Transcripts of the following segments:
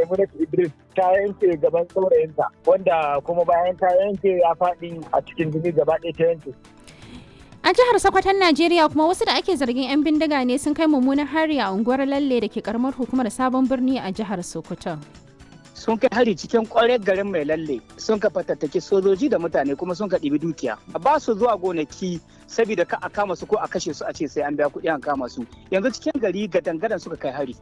Maimunatu Idris ta yanke gaban saurayinta wanda kuma bayan ta yanke ya faɗi a cikin jini gaba ɗaya ta yanke. A jihar Sokoton Najeriya kuma wasu da ake zargin 'yan bindiga ne sun kai mummunan hari a unguwar Lalle da ke karamar hukumar Sabon Birni a jihar Sokoto. sun kai hari cikin kwarar garin mai lalle sun ka fatattaki sojoji da mutane kuma sun ka ɗibi dukiya ba su zuwa gonaki saboda ka a kama su ko a kashe su a ce sai an biya kuɗi an kama su yanzu cikin gari ga dangadan suka kai hari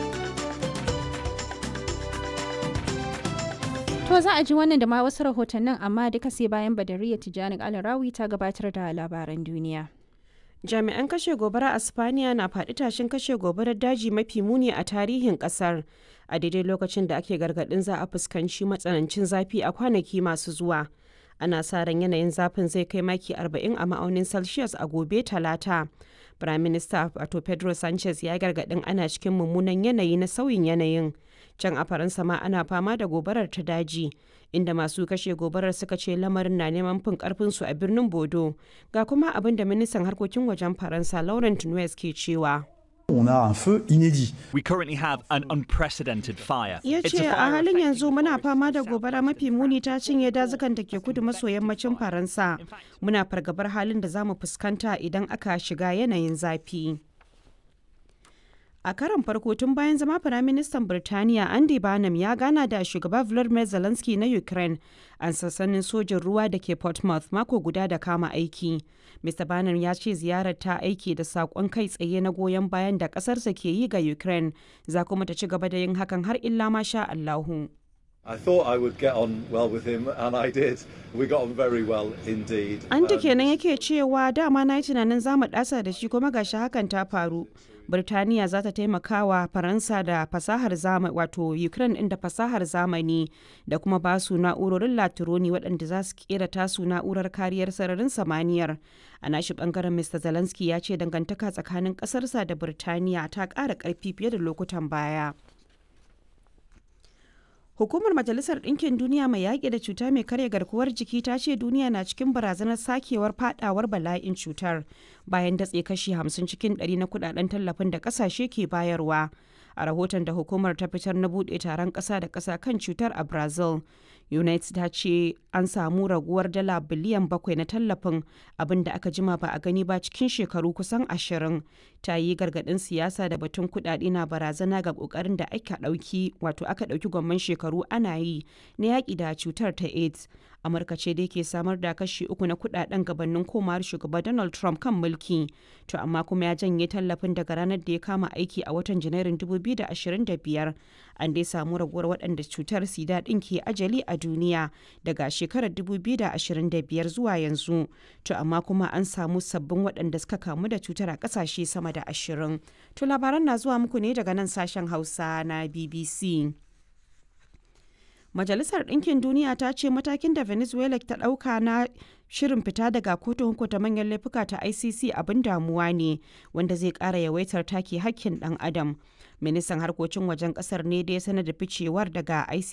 To za a ji wannan da ma wasu rahotannin amma duka sai bayan Badariya Tijjani Alarawi ta gabatar da labaran duniya. jami'an kashe gobara a spaniya na faɗi tashin kashe gobarar daji mafi muni a tarihin ƙasar a daidai lokacin da ake gargaɗin za a fuskanci matsanancin zafi a kwanaki masu zuwa ana sa ran yanayin zafin zai kai maki 40 a ma'aunin celsius a gobe talata prime minister wato pedro sanchez ya gargaɗin ana cikin mummunan yanayi na sauyin yanayin can a faransa ma ana fama da gobarar ta daji inda masu kashe gobarar suka ce lamarin na neman fin karfinsu a birnin bodo ga kuma abin da ministan harkokin wajen faransa laurent nuez ke cewa On a un feu inédit. We currently have an unprecedented fire. ya It's ce a a fire halin affecting yanzu muna Norwich, fama da South gobara Wales, mafi muni ta cinye dazukan da ke kudu maso yammacin faransa muna fargabar halin da za mu fuskanta idan aka shiga yanayin zafi a karon farko tun bayan zama firaministan birtaniya andy barnum ya gana da shugaba vladimir zelensky na ukraine a sassanin sojin ruwa da ke portsmouth mako guda da kama aiki mr barnum ya ce ziyarar ta aiki da saƙon kai tsaye na goyon bayan da ƙasarsa ke yi ga ukraine za kuma ta ci gaba da yin hakan har illa ma sha allahu I thought I would get on well with him, and I did. We got on very well indeed. Anta Um, kenan yake cewa dama na yi tunanin za mu ɗasa da shi kuma gashi hakan ta faru. Birtaniya za ta taimaka wa Faransa da fasahar zamani wato Ukraine ɗin da fasahar zamani da kuma ba su na'urorin latironi waɗanda za su kera tasu na'urar kariyar sararin samaniyar. A nashi ɓangaren Mr. Zelensky ya ce dangantaka tsakanin ƙasarsa da Birtaniya ta ƙara ƙarfi fiye da lokutan baya. Hukumar Majalisar Ɗinkin Duniya mai yaƙi da cuta mai karya garkuwar jiki ta ce duniya na cikin barazanar sakewar fadawar bala'in cutar bayan datse kashi 50 cikin 100 na kudaden tallafin da ƙasashe ke bayarwa. A rahoton da hukumar ta fitar na buɗe taron ƙasa da ƙasa kan cutar a Brazil, United ta ce an samu raguwar dala biliyan bakwai na tallafin abin da aka jima ba a gani ba cikin shekaru kusan ashirin. Ta yi gargaɗin siyasa da batun kuɗaɗe na barazana ga ƙoƙarin da aka ɗauki wato aka ɗauki gwamman shekaru ana yi na yaƙi da cutar ta AIDS. Amurka ce dai ke samar da kashi uku na kuɗaɗen gabanin komawar shugaba Donald Trump kan mulki. To amma kuma ya janye tallafin daga ranar da ya kama aiki a watan Janairun 2025. An dai samu raguwar waɗanda cutar sida ɗin ke ajali a duniya daga shekarar 2025 zuwa yanzu. To amma kuma an samu sabbin waɗanda suka kamu da cutar a ƙasashe sama da ashirin. To labaran na zuwa muku ne daga nan sashen Hausa na BBC. Majalisar Ɗinkin Duniya ta ce matakin da Venezuela ta ɗauka na shirin fita daga kotun hukunta manyan laifuka ta ICC abin damuwa ne wanda zai ƙara yawaitar take hakkin ɗan adam. Ministan harkokin wajen ƙasar ne da ya sanar da ficewar daga ICC